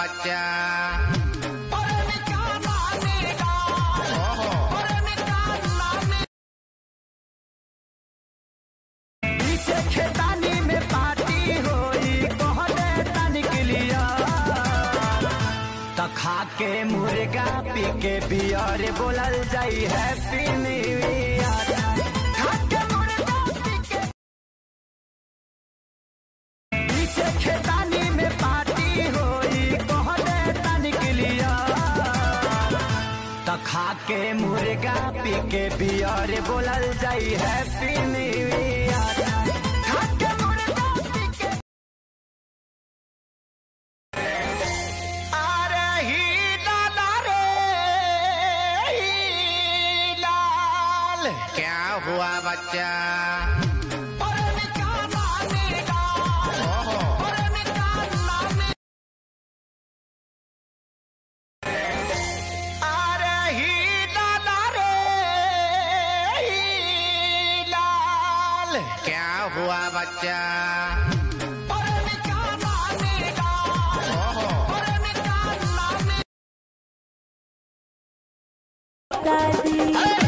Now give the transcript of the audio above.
बच्चा ओहो पीछे खेतानी में पार्टी होई कहले तनिक लिया त खा के मुर्गा पी के बियर बोलल जाई हैप्पी न्यू ईयर खा के मुर्गा पी के पीछे खेतानी में पार्टी होई कहले तनिक लिया त खा के मुर्गा पी के बियर बोलल जाई हैप्पी न्यू ईयर खा के मुर्गा पी के अरे ही लाला रे ही लाल क्या हुआ बच्चा अरे निकाला निकाल ओहो अरे निकाला निकाल अरे ही लाला रे ही लाल क्या हुआ बच्चा अरे निकाला निकाल ओहो अरे निकाला निकाल दादी